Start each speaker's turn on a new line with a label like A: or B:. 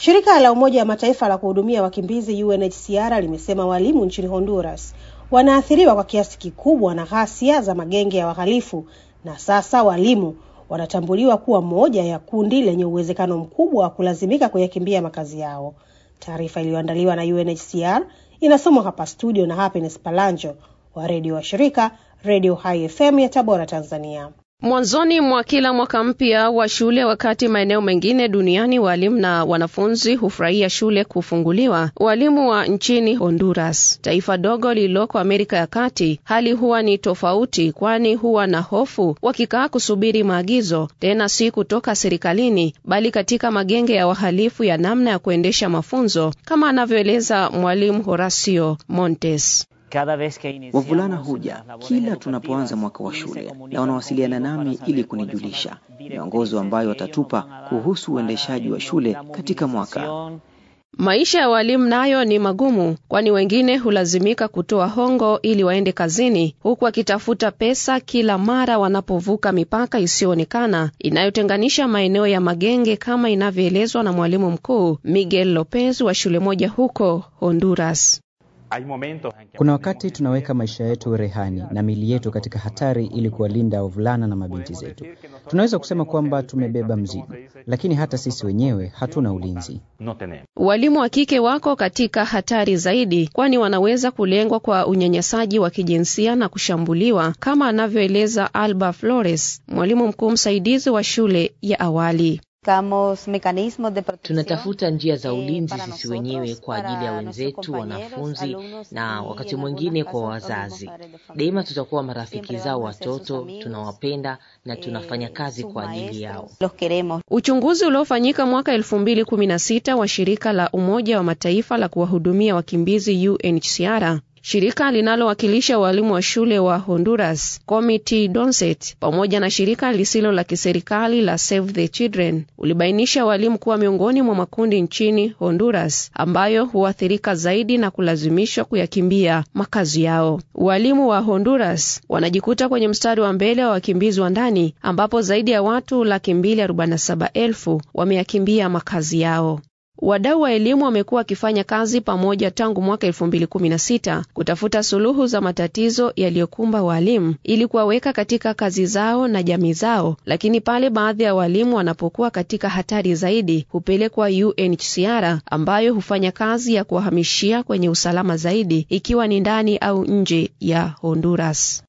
A: Shirika la Umoja wa Mataifa la kuhudumia wakimbizi UNHCR limesema walimu nchini Honduras wanaathiriwa kwa kiasi kikubwa na ghasia za magenge ya wahalifu na sasa walimu wanatambuliwa kuwa moja ya kundi lenye uwezekano mkubwa wa kulazimika kuyakimbia makazi yao. Taarifa iliyoandaliwa na UNHCR inasomwa hapa studio na Happiness Palanjo wa redio wa shirika Radio High FM ya Tabora, Tanzania.
B: Mwanzoni mwa kila mwaka mpya wa shule, wakati maeneo mengine duniani walimu na wanafunzi hufurahia shule kufunguliwa, walimu wa nchini Honduras, taifa dogo lililoko Amerika ya Kati, hali huwa ni tofauti, kwani huwa na hofu wakikaa kusubiri maagizo, tena si kutoka serikalini, bali katika magenge ya wahalifu ya namna ya kuendesha mafunzo, kama anavyoeleza mwalimu Horacio Montes.
C: Wavulana huja kila tunapoanza mwaka wa shule na wanawasiliana nami ili kunijulisha miongozo ambayo watatupa kuhusu uendeshaji wa shule katika mwaka.
B: Maisha ya walimu nayo ni magumu, kwani wengine hulazimika kutoa hongo ili waende kazini, huku wakitafuta pesa kila mara wanapovuka mipaka isiyoonekana inayotenganisha maeneo ya magenge, kama inavyoelezwa na mwalimu mkuu Miguel Lopez wa shule moja huko Honduras.
D: Kuna wakati tunaweka maisha yetu rehani na mili yetu katika hatari ili kuwalinda wavulana na mabinti zetu. Tunaweza kusema kwamba tumebeba mzigo, lakini hata sisi wenyewe hatuna ulinzi.
B: Walimu wa kike wako katika hatari zaidi, kwani wanaweza kulengwa kwa unyanyasaji wa kijinsia na kushambuliwa, kama anavyoeleza Alba Flores, mwalimu mkuu msaidizi wa shule ya awali.
E: Tunatafuta njia za ulinzi sisi wenyewe kwa ajili ya wenzetu wanafunzi, na wakati mwingine kwa wazazi. Daima tutakuwa marafiki zao watoto, tunawapenda na tunafanya kazi kwa ajili yao.
B: Uchunguzi uliofanyika mwaka elfu mbili kumi na sita wa shirika la Umoja wa Mataifa la kuwahudumia wakimbizi UNHCR shirika linalowakilisha walimu wa shule wa Honduras, Committee Donset, pamoja na shirika lisilo la kiserikali la Save the Children ulibainisha walimu kuwa miongoni mwa makundi nchini Honduras ambayo huathirika zaidi na kulazimishwa kuyakimbia makazi yao. Walimu wa Honduras wanajikuta kwenye mstari wa mbele wa wakimbizi wa ndani ambapo zaidi ya watu laki mbili arobaini na saba elfu wameyakimbia makazi yao. Wadau wa elimu wamekuwa wakifanya kazi pamoja tangu mwaka elfu mbili kumi na sita kutafuta suluhu za matatizo yaliyokumba walimu ili kuwaweka katika kazi zao na jamii zao, lakini pale baadhi ya walimu wanapokuwa katika hatari zaidi hupelekwa UNHCR ambayo hufanya kazi ya kuwahamishia kwenye usalama zaidi, ikiwa ni ndani au nje ya Honduras.